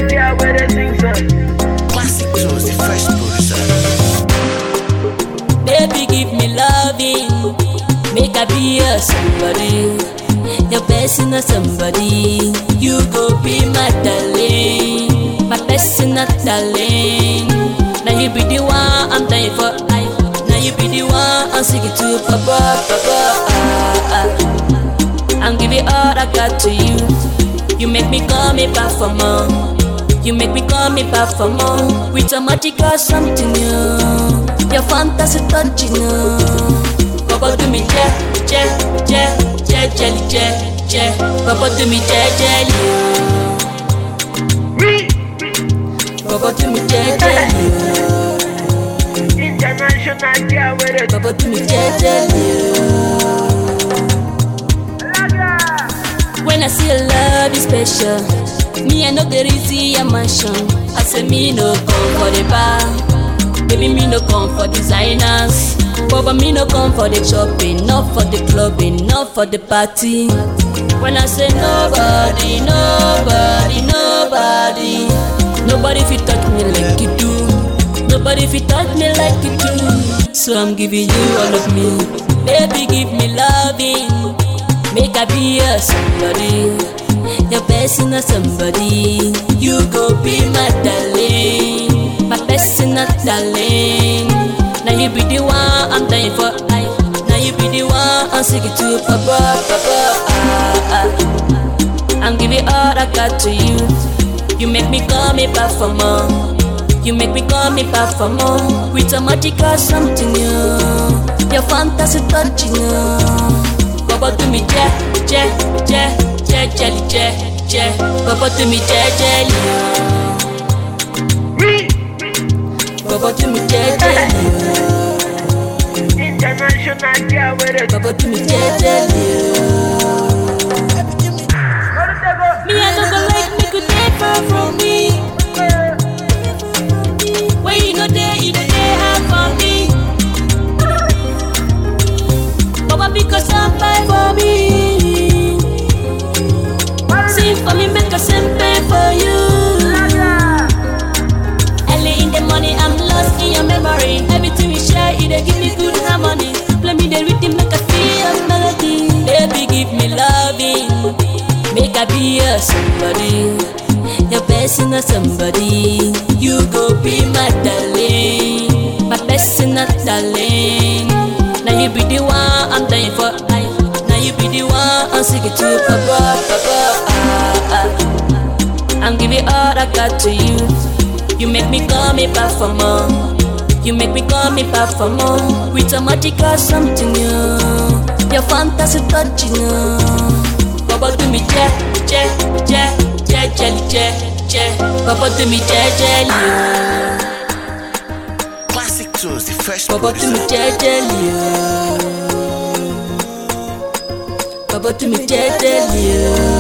girl where they sing song. Classic Jones, the fresh producer. Baby, give me loving. Make I be your somebody. Your personal somebody. You go be my darling. My personal darling. Now you be the one I'm dying for. I, now you be the one I'm singing to. Papa, papa. Ah, ah. I'm giving all I got to you. You make me call me back for more. You make me call me back for more. With a magical something new. Your fantasy touching you. Baba do me je, je, je, je, jelly, je, je. Baba do me je, jelly. Me, Baba do me je, jelly. international girl where they Baba do me je, jelly. When I see a love is special, me I know there is a mansion. I say me no come for the bar, baby me no come for designers. Baba me no come for the shopping, not for the clubbing, not for the party. When I say nobody, nobody, nobody, nobody fit touch me like you do. Nobody fit touch me like you do. So I'm giving you all of me, baby give me loving. Make I be your somebody, your personal somebody. You go be my darling, my personal darling. Now you be the one I'm dying for. I, now you be the one I'm singing to. Papa, papa, ah, ah. I'm giving all I got to you. You make me call me back for more. You make me call me back for more. With a magical something new. Your fantasy touching you. Baba do me je, je, je, je, jelly, je, je. Baba do me je, jelly. Me, Baba do me je, jelly. international girl where they Baba do me je, jelly. Me I no go like me go dey far from me. When you no dey, you dey dey hard for me. Baba because I'm fine for me. Sing for me, make a simple for you. Early in the morning, I'm lost in your memory. Everything we share, it dey give me good harmony. Play me the rhythm, make I feel your melody. Baby, give me loving, make I be your somebody, your personal somebody. You go be my darling, my personal darling. Now you be the one I'm dying for. I, now you be the one I'm singing to. Papa, papa, ah, ah. I'm giving all I got to you. You make me call me back for more. You make me call me back for more. With a magical something new. Your fantasy touching you. Baba do me je, je, je, je, jelly, je, je. Baba do me je, jelly. Classic Jones, the fresh Baba do me producer. je, jelly. Baba do me je, jelly.